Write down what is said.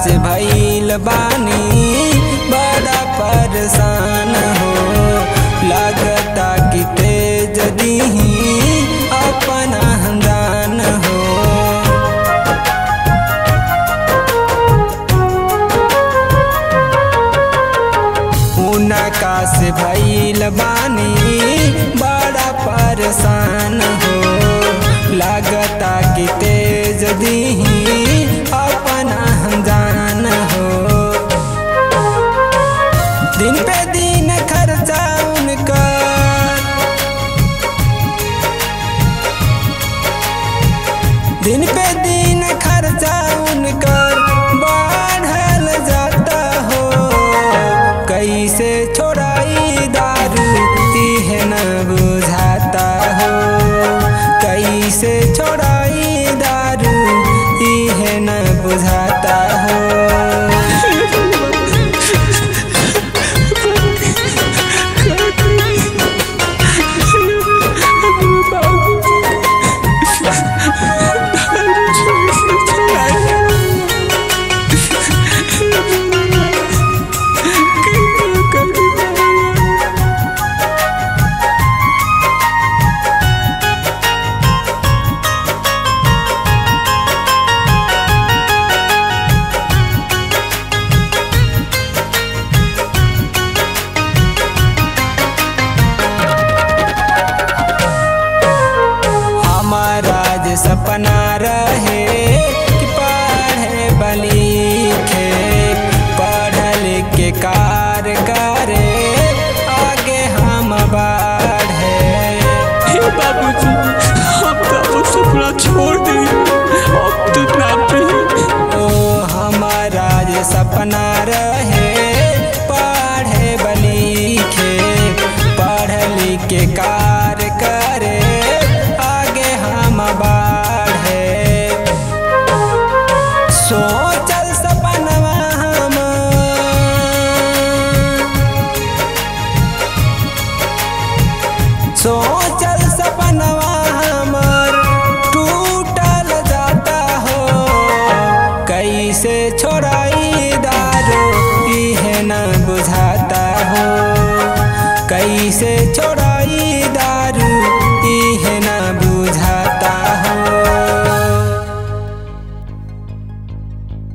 से भइल बानी बड़ा परेशान हो लागता कि तेज दीही अपना हमदान हो उनका से भइल बानी बड़ा परेशान हो लागता कि तेज दीही अपना हम जान हो दिन पे दिन खर्चा उनका दिन पे दिन खर्चा उनकर बढ़ल जाता हो कैसे छोड़ाई दारू इहे न बुझाता हो कैसे छोड़ाई दारू इहे न बुझाता हो हमारा जे सपना रहे कि पढ़े बलिखे पढ़ लिख के कार करे आगे हम बढ़े हे बाबूजी हम तो वो सपना छोड़ दिए अब तो ना भी ओ हमारा जे सपना रहे पढ़े बलिखे पढ़ लिख के कार करे आगे हम बढ़े सोचल सपनवा हम सोचल सपनवा हमर टूटल जाता हो कैसे छोड़ाई दारू इहे न बुझाता हो कैसे छोड़ा